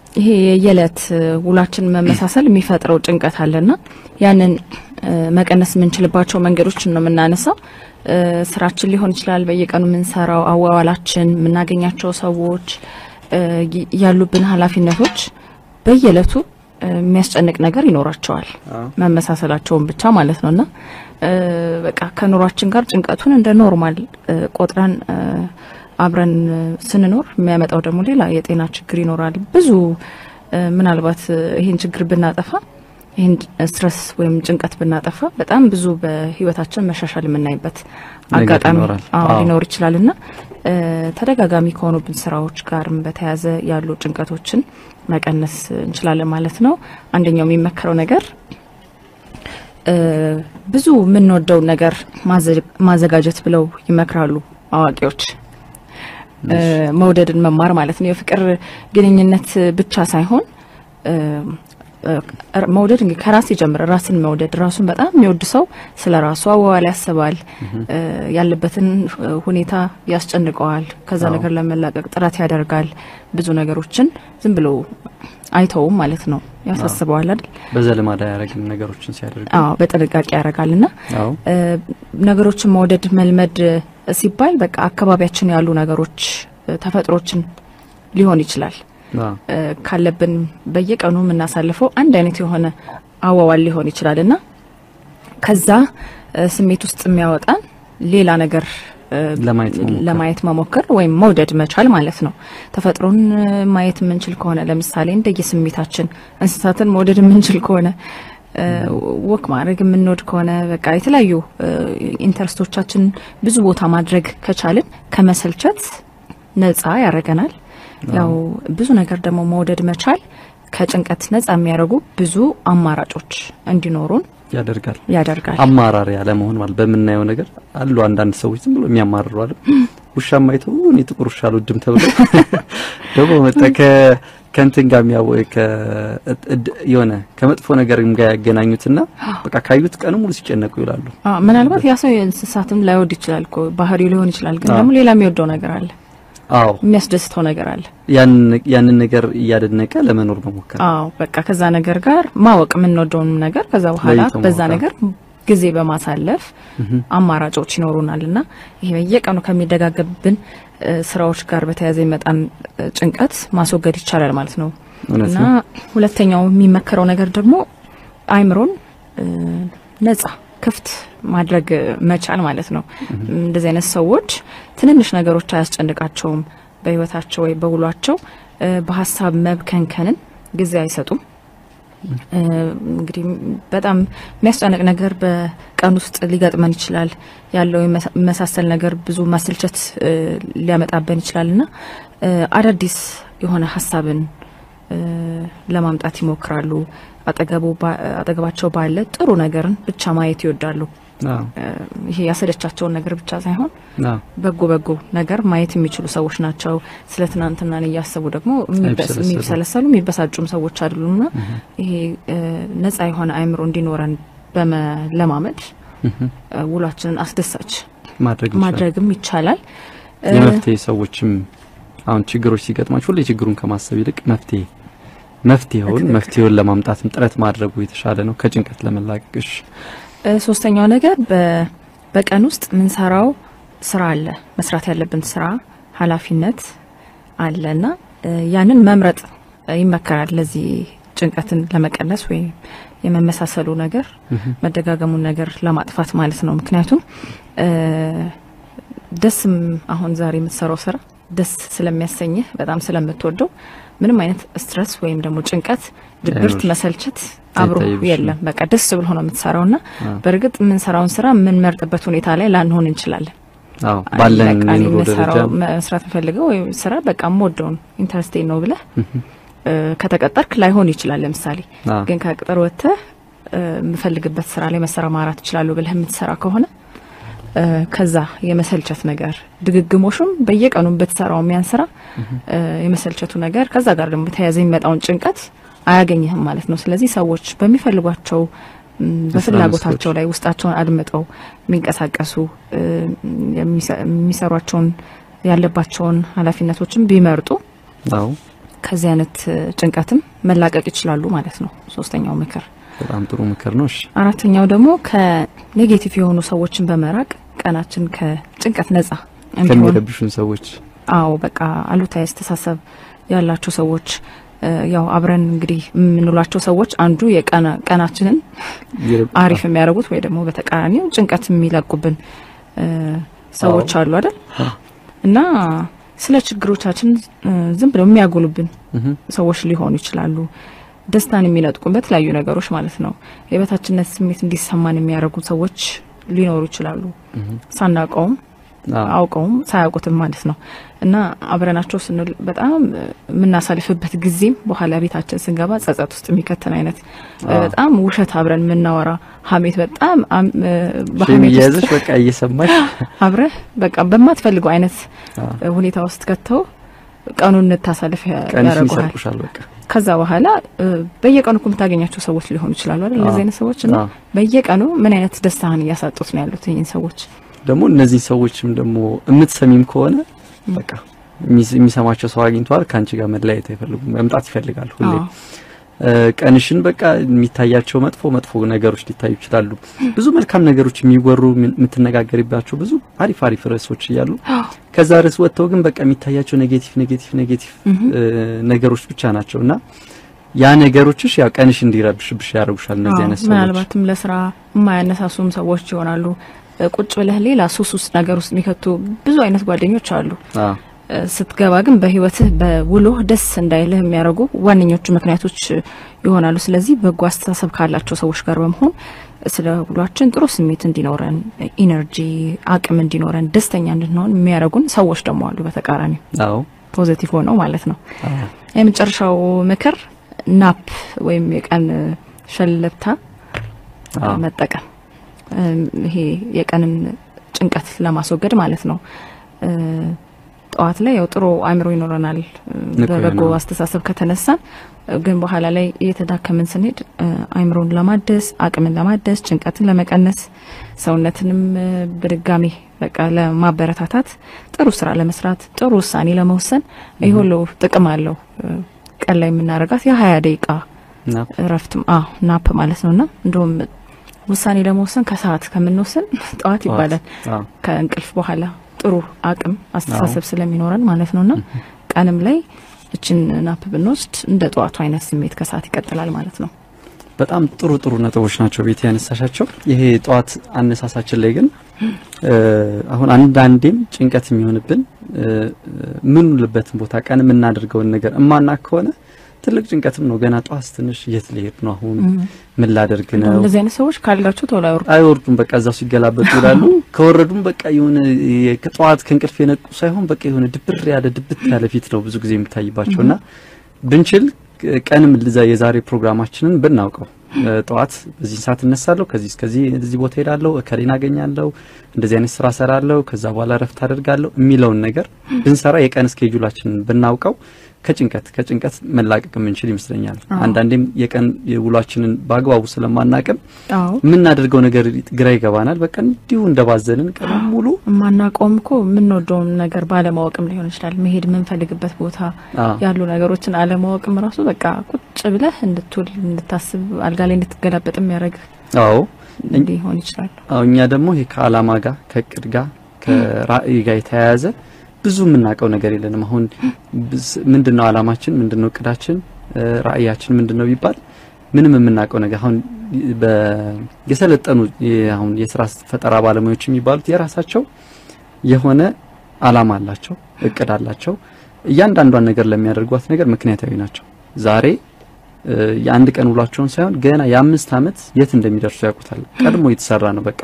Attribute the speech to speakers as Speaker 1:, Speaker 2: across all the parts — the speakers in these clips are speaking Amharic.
Speaker 1: ይሄ የየዕለት ውላችን መመሳሰል የሚፈጥረው ጭንቀት አለና ያንን መቀነስ የምንችልባቸው መንገዶችን ነው የምናነሳው። ስራችን ሊሆን ይችላል፣ በየቀኑ የምንሰራው አዋዋላችን፣ የምናገኛቸው ሰዎች፣ ያሉብን ኃላፊነቶች በየዕለቱ የሚያስጨንቅ ነገር ይኖራቸዋል። መመሳሰላቸውን ብቻ ማለት ነውና በቃ ከኑሯችን ጋር ጭንቀቱን እንደ ኖርማል ቆጥረን አብረን ስንኖር የሚያመጣው ደግሞ ሌላ የጤና ችግር ይኖራል። ብዙ ምናልባት ይህን ችግር ብናጠፋ ይህን ስትረስ ወይም ጭንቀት ብናጠፋ በጣም ብዙ በህይወታችን መሻሻል የምናይበት አጋጣሚ ሊኖር ይችላል እና ተደጋጋሚ ከሆኑብን ስራዎች ጋርም በተያያዘ ያሉ ጭንቀቶችን መቀነስ እንችላለን ማለት ነው። አንደኛው የሚመከረው ነገር ብዙ የምንወደውን ነገር ማዘጋጀት ብለው ይመክራሉ አዋቂዎች። መውደድን መማር ማለት ነው። የፍቅር ግንኙነት ብቻ ሳይሆን መውደድ እንግዲህ ከራስ ይጀምር። ራስን መውደድ ራሱን በጣም የሚወድ ሰው ስለ ራሱ አዋዋል ያስባል፣ ያለበትን ሁኔታ ያስጨንቀዋል፣ ከዛ ነገር ለመላቀቅ ጥረት ያደርጋል። ብዙ ነገሮችን ዝም ብሎ አይተውም ማለት ነው፣ ያሳስበዋል አይደል?
Speaker 2: በዘልማድ አያረግም ነገሮችን ሲያደርግ።
Speaker 1: አዎ በጥንቃቄ ያደርጋል እና ነገሮችን መውደድ መልመድ ሲባል በቃ አካባቢያችን ያሉ ነገሮች ተፈጥሮችን ሊሆን ይችላል ካለብን በየቀኑ የምናሳልፈው አንድ አይነት የሆነ አዋዋል ሊሆን ይችላል እና ከዛ ስሜት ውስጥ የሚያወጣን ሌላ ነገር ለማየት መሞከር ወይም መውደድ መቻል ማለት ነው። ተፈጥሮን ማየት የምንችል ከሆነ ለምሳሌ እንደየ ስሜታችን እንስሳትን መውደድ የምንችል ከሆነ ወክ ማድረግ የምንወድ ከሆነ በቃ የተለያዩ ኢንተረስቶቻችን ብዙ ቦታ ማድረግ ከቻልን ከመሰልቸት ነጻ ያደርገናል። ያው ብዙ ነገር ደግሞ መውደድ መቻል ከጭንቀት ነጻ የሚያደርጉ ብዙ አማራጮች እንዲኖሩን
Speaker 2: ያደርጋል
Speaker 1: ያደርጋል።
Speaker 2: አማራሪ ያለመሆን ማለት በምናየው ነገር አሉ አንዳንድ ሰዎች ዝም ብሎ የሚያማርሩ አለ። ውሻ ማይተው እኔ ጥቁር ውሻ አልወድም ተብሎ ደግሞ መጣ ከእንትን ጋር የሚያው የሆነ ከመጥፎ ነገር ጋር ያገናኙትና በቃ ካዩት ቀኑ ሙሉ ሲጨነቁ ይውላሉ።
Speaker 1: ምናልባት ያ ሰው እንስሳትም ላይወድ ይችላል እኮ ባህሪው ሊሆን ይችላል። ግን ደግሞ ሌላ የሚወደው ነገር አለ።
Speaker 2: አዎ
Speaker 1: የሚያስደስተው ነገር አለ።
Speaker 2: ያንን ነገር እያደነቀ ለመኖር መሞከር።
Speaker 1: አዎ በቃ ከዛ ነገር ጋር ማወቅ የምንወደውን ነገር ከዛ በኋላ በዛ ነገር ጊዜ በማሳለፍ አማራጮች ይኖሩናል እና ይሄ በየቀኑ ከሚደጋገብን ስራዎች ጋር በተያያዘ የሚመጣን ጭንቀት ማስወገድ ይቻላል ማለት ነው እና ሁለተኛው የሚመከረው ነገር ደግሞ አይምሮን ነጻ ክፍት ማድረግ መቻል ማለት ነው። እንደዚህ አይነት ሰዎች ትንንሽ ነገሮች አያስጨንቃቸውም። በህይወታቸው ወይ በውሏቸው በሀሳብ መብከንከንን ጊዜ አይሰጡም። እንግዲህ በጣም የሚያስጨንቅ ነገር በቀን ውስጥ ሊገጥመን ይችላል። ያለው የመሳሰል ነገር ብዙ ማሰልቸት ሊያመጣበን ይችላል እና አዳዲስ የሆነ ሀሳብን ለማምጣት ይሞክራሉ። አጠገባቸው ባለ ጥሩ ነገርን ብቻ ማየት ይወዳሉ። ይሄ ያሰለቻቸውን ነገር ብቻ ሳይሆን በጎ በጎ ነገር ማየት የሚችሉ ሰዎች ናቸው። ስለ ትናንትናን እያሰቡ ደግሞ የሚሰለሰሉ የሚበሳጩም ሰዎች አይደሉምና ይሄ ነጻ የሆነ አእምሮ እንዲኖረን በመለማመድ ውሏችንን አስደሳች ማድረግም ይቻላል።
Speaker 2: የመፍትሄ ሰዎችም አሁን ችግሮች ሲገጥማቸው ሁሌ ችግሩን ከማሰብ ይልቅ መፍትሄ መፍትሄውን መፍትሄውን ለማምጣትም ጥረት ማድረጉ የተሻለ ነው ከጭንቀት ለመላቀቅሽ።
Speaker 1: ሶስተኛው ነገር በቀን ውስጥ ምንሰራው ስራ አለ፣ መስራት ያለብን ስራ ኃላፊነት አለ እና ያንን መምረጥ ይመከራል። ለዚህ ጭንቀትን ለመቀነስ ወይም የመመሳሰሉ ነገር መደጋገሙን ነገር ለማጥፋት ማለት ነው። ምክንያቱም ደስም አሁን ዛሬ የምትሰራው ስራ ደስ ስለሚያሰኝህ በጣም ስለምትወደው ምንም አይነት ስትረስ ወይም ደግሞ ጭንቀት፣ ድብርት፣ መሰልቸት አብሮ የለም። በቃ ደስ ብሎ ነው የምትሰራው እና በእርግጥ የምንሰራውን ስራ የምንመርጥበት ሁኔታ ላይ ላንሆን እንችላለን።
Speaker 2: ባለን
Speaker 1: መስራት ፈልገው ወይ ስራ በቃ የምወደውን ኢንተረስቴን ነው ብለህ ከተቀጠርክ ላይሆን ይችላል። ለምሳሌ ግን ከቅጥር ወጥተህ የምፈልግበት ስራ ላይ መሰማራት እችላለሁ ብለህ የምትሰራ ከሆነ ከዛ የመሰልቸት ነገር ድግግሞሹም በየቀኑ ብትሰራው የሚያን ስራ የመሰልቸቱ ነገር ከዛ ጋር ደግሞ ተያያዘ የሚመጣውን ጭንቀት አያገኝህም ማለት ነው። ስለዚህ ሰዎች በሚፈልጓቸው በፍላጎታቸው ላይ ውስጣቸውን አድምጠው የሚንቀሳቀሱ የሚሰሯቸውን ያለባቸውን ኃላፊነቶችን ቢመርጡ ከዚህ አይነት ጭንቀትም መላቀቅ ይችላሉ ማለት ነው። ሶስተኛው ምክር
Speaker 2: በጣም ጥሩ ምክር ነው። እሺ
Speaker 1: አራተኛው ደግሞ ከኔጌቲቭ የሆኑ ሰዎችን በመራቅ ቀናችን ከጭንቀት ነጻ እንዲሆን
Speaker 2: ከሚረብሹን ሰዎች
Speaker 1: አዎ በቃ አሉታዊ አስተሳሰብ ያላቸው ሰዎች ያው አብረን እንግዲህ የምንውላቸው ሰዎች አንዱ የቀናችንን አሪፍ የሚያደርጉት ወይ ደግሞ በተቃራኒው ጭንቀት የሚለቁብን ሰዎች አሉ አይደል? እና ስለ ችግሮቻችን ዝም ብለው የሚያጎሉብን ሰዎች ሊሆኑ ይችላሉ። ደስታን የሚነጥቁን በተለያዩ ነገሮች ማለት ነው። የበታችነት ስሜት እንዲሰማን የሚያደርጉ ሰዎች ሊኖሩ ይችላሉ። ሳናውቀውም አውቀውም ሳያውቁትም ማለት ነው። እና አብረናቸው ስንል በጣም የምናሳልፍበት ጊዜም በኋላ ቤታችን ስንገባ ጸጸት ውስጥ የሚከተን አይነት በጣም ውሸት አብረን የምናወራ ሀሜት በጣም
Speaker 2: በሀሜት ውስጥ በቃ እየሰማሽ
Speaker 1: አብረህ በቃ በማትፈልገው አይነት ሁኔታ ውስጥ ከተው ቀኑን እንታሳልፍ ያደርጉሃል።
Speaker 2: በቃ
Speaker 1: ከዛ በኋላ በየቀኑ እኮ የምታገኛቸው ሰዎች ሊሆኑ ይችላሉ አይደል? እነዚህ አይነት ሰዎች እና በየቀኑ ምን አይነት ደስታህን እያሳጡት ነው ያሉት ይህን ሰዎች
Speaker 2: ደግሞ እነዚህ ሰዎችም ደግሞ የምትሰሚም ከሆነ በቃ የሚሰማቸው ሰው አግኝተዋል። ከአንቺ ጋር መለያየት አይፈልጉም፣ መምጣት ይፈልጋሉ ሁሌ። ቀንሽን በቃ የሚታያቸው መጥፎ መጥፎ ነገሮች ሊታዩ ይችላሉ። ብዙ መልካም ነገሮች የሚወሩ የምትነጋገሪባቸው ብዙ አሪፍ አሪፍ ርዕሶች እያሉ ከዛ ርዕስ ወጥተው ግን በቃ የሚታያቸው ኔጌቲቭ ኔጌቲቭ ኔጌቲቭ ነገሮች ብቻ ናቸው እና ያ ነገሮችሽ ያው ቀንሽ እንዲረብሽብሽ ያደርጉሻል። እነዚህ አይነት ሰዎች
Speaker 1: ምናልባትም ለስራ የማያነሳሱም ሰዎች ይሆናሉ። ቁጭ ብለህ ሌላ ሱስ ውስጥ ነገር ውስጥ የሚከቱ ብዙ አይነት ጓደኞች አሉ። ስትገባ ግን በህይወትህ በውሎህ ደስ እንዳይልህ የሚያደርጉ ዋነኞቹ ምክንያቶች ይሆናሉ። ስለዚህ በጎ አስተሳሰብ ካላቸው ሰዎች ጋር በመሆን ስለ ውሏችን ጥሩ ስሜት እንዲኖረን፣ ኢነርጂ አቅም እንዲኖረን፣ ደስተኛ እንድንሆን የሚያደርጉን ሰዎች ደግሞ አሉ። በተቃራኒው
Speaker 2: አዎ
Speaker 1: ፖዚቲቭ ሆነው ማለት ነው። የመጨረሻው ምክር ናፕ ወይም የቀን ሸለብታ መጠቀም ይሄ የቀንን ጭንቀት ለማስወገድ ማለት ነው። ጠዋት ላይ ያው ጥሩ አእምሮ ይኖረናል በበጎ አስተሳሰብ ከተነሳን፣ ግን በኋላ ላይ እየተዳከምን ስንሄድ አእምሮን ለማደስ አቅምን ለማደስ ጭንቀትን ለመቀነስ ሰውነትንም በድጋሚ በቃ ለማበረታታት ጥሩ ስራ ለመስራት ጥሩ ውሳኔ ለመወሰን ይህ ሁሉ ጥቅም አለው። ቀን ላይ የምናደርጋት የሀያ ደቂቃ እረፍት ናፕ ማለት ነውና እንደውም ውሳኔ ለመወሰን ከሰዓት ከምንወስን ጠዋት ይባላል። ከእንቅልፍ በኋላ ጥሩ አቅም አስተሳሰብ ስለሚኖረን ማለት ነውና ቀንም ላይ እችን ናፕ ብንወስድ እንደ ጠዋቱ አይነት ስሜት ከሰዓት ይቀጥላል ማለት ነው።
Speaker 2: በጣም ጥሩ ጥሩ ነጥቦች ናቸው ቤት ያነሳሻቸው። ይሄ ጠዋት አነሳሳችን ላይ ግን አሁን አንዳንዴም ጭንቀት የሚሆንብን ምንውልበትን ቦታ ቀን የምናደርገውን ነገር እማና ከሆነ ትልቅ ጭንቀትም ነው። ገና ጠዋት ትንሽ የት ልሄድ ነው አሁን ምን ላደርግ ነው?
Speaker 1: እንደዚህ አይነት ሰዎች ካልጋቸው ቶሎ አይወርዱም
Speaker 2: አይወርዱም። በቃ እዛው ሲገላበጡ ይላሉ። ከወረዱም በቃ የሆነ ከጠዋት ከእንቅልፍ የነቁ ሳይሆን በቃ የሆነ ድብር ያለ ድብት ያለ ፊት ነው ብዙ ጊዜ የሚታይባቸውና ብንችል ቀንም የዛሬ ፕሮግራማችንን ብናውቀው ጠዋት በዚህ ሰዓት እነሳለሁ፣ ከዚህ እስከዚህ እዚህ ቦታ ሄዳለሁ፣ እከሌን አገኛለሁ፣ እንደዚህ አይነት ስራ ሰራለሁ፣ ከዛ በኋላ እረፍት አደርጋለሁ የሚለውን ነገር ብንሰራ የቀን ስኬጁላችንን ብናውቀው ከጭንቀት ከጭንቀት መላቀቅ የምንችል ይመስለኛል። አንዳንዴም የቀን ውሏችንን በአግባቡ ስለማናቅም የምናደርገው ነገር ግራ ይገባናል። በቃ እንዲሁ እንደባዘንን ቀን ሙሉ
Speaker 1: የማናውቀውም እኮ የምንወደውን ነገር ባለማወቅም ሊሆን ይችላል። መሄድ የምንፈልግበት ቦታ ያሉ ነገሮችን አለማወቅም ራሱ በቃ ቁጭ ብለህ እንድትውል እንድታስብ፣ አልጋ ላይ እንድትገላበጥ የሚያደርግ
Speaker 2: አዎ
Speaker 1: ሊሆን ይችላል።
Speaker 2: አዎ እኛ ደግሞ ይሄ ከአላማ ጋር ከእቅድ ጋር ከራዕይ ጋር የተያያዘ ብዙ የምናውቀው ነገር የለንም። አሁን ምንድነው አላማችን? ምንድነው እቅዳችን? ራዕያችን ምንድነው ቢባል ምንም የምናውቀው ነገር አሁን የሰለጠኑ አሁን የስራ ፈጠራ ባለሙያዎች የሚባሉት የራሳቸው የሆነ አላማ አላቸው፣ እቅድ አላቸው። እያንዳንዷን ነገር ለሚያደርጓት ነገር ምክንያታዊ ናቸው። ዛሬ የአንድ ቀን ውሏቸውን ሳይሆን ገና የአምስት ዓመት የት እንደሚደርሱ ያውቁታል። ቀድሞ የተሰራ ነው። በቃ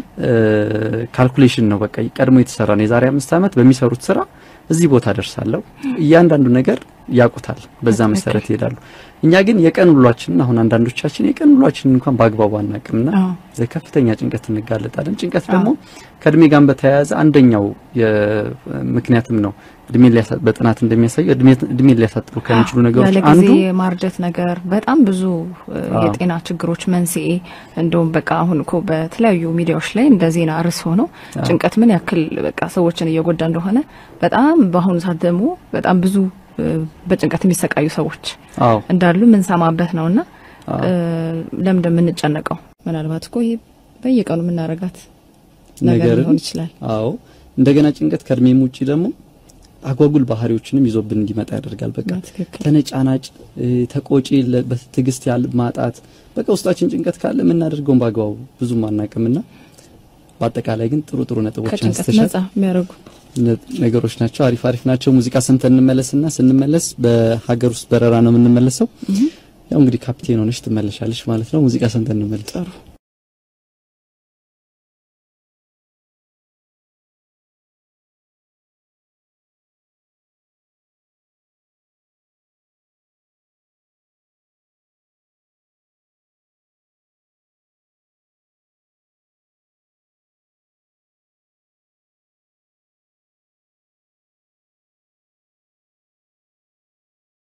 Speaker 2: ካልኩሌሽን ነው። በቃ ቀድሞ የተሰራ ነው። የዛሬ አምስት ዓመት በሚሰሩት ስራ እዚህ ቦታ ደርሳለሁ። እያንዳንዱ ነገር ያውቁታል። በዛ መሰረት ይሄዳሉ። እኛ ግን የቀን ውሏችንን አሁን አንዳንዶቻችን የቀን ውሏችንን እንኳን በአግባቡ አናቅምና ለከፍተኛ ጭንቀት እንጋለጣለን። ጭንቀት ደግሞ ከእድሜ ጋር በተያያዘ አንደኛው ምክንያትም ነው። እድሜ በጥናት እንደሚያሳየው እድሜ ሊያሳጥሩ ከሚችሉ ነገሮች አንዱ
Speaker 1: ጊዜ ማርጀት ነገር በጣም ብዙ የጤና ችግሮች መንስኤ እንደውም በቃ አሁን እኮ በተለያዩ ሚዲያዎች ላይ እንደ ዜና ርዕስ ሆኖ ጭንቀት ምን ያክል በቃ ሰዎችን እየጎዳ እንደሆነ በጣም በአሁኑ ሰዓት ደግሞ በጣም ብዙ በጭንቀት የሚሰቃዩ ሰዎች
Speaker 2: አዎ
Speaker 1: እንዳሉ የምንሰማበት ነውና ለምን እንደምንጨነቀው ምናልባት እኮ ይሄ በየቀኑ የምናረጋት ነገር
Speaker 2: ነገርን-
Speaker 1: ሊሆን ይችላል።
Speaker 2: አዎ እንደገና ጭንቀት ከእድሜም ውጪ ደግሞ አጓጉል ባህሪዎችንም ይዞብን እንዲመጣ ያደርጋል። በቃ
Speaker 1: ትክክል
Speaker 2: ተነጫናጭ፣ እ፣ ተቆጪ፣ ለ- በትዕግስት ያል ማጣት በቃ ውስጣችን ጭንቀት ካለ የምናደርገውን በአግባቡ ብዙም አናቅምና በአጠቃላይ ግን ጥሩ ጥሩ ነጥቦች
Speaker 1: ከጭንቀት
Speaker 2: አንስተሻል።
Speaker 1: ነጻ የሚያደርጉ
Speaker 2: ነ- ነገሮች ናቸው። አሪፍ አሪፍ ናቸው። ሙዚቃ ሰምተን እንመለስና ስንመለስ በሀገር ውስጥ በረራ ነው የምንመለሰው። ያው እንግዲህ ካፕቴን ሆነሽ ትመለሻለሽ ማለት ነው። ሙዚቃ ሰምተን እንመለስ።
Speaker 1: ጥሩ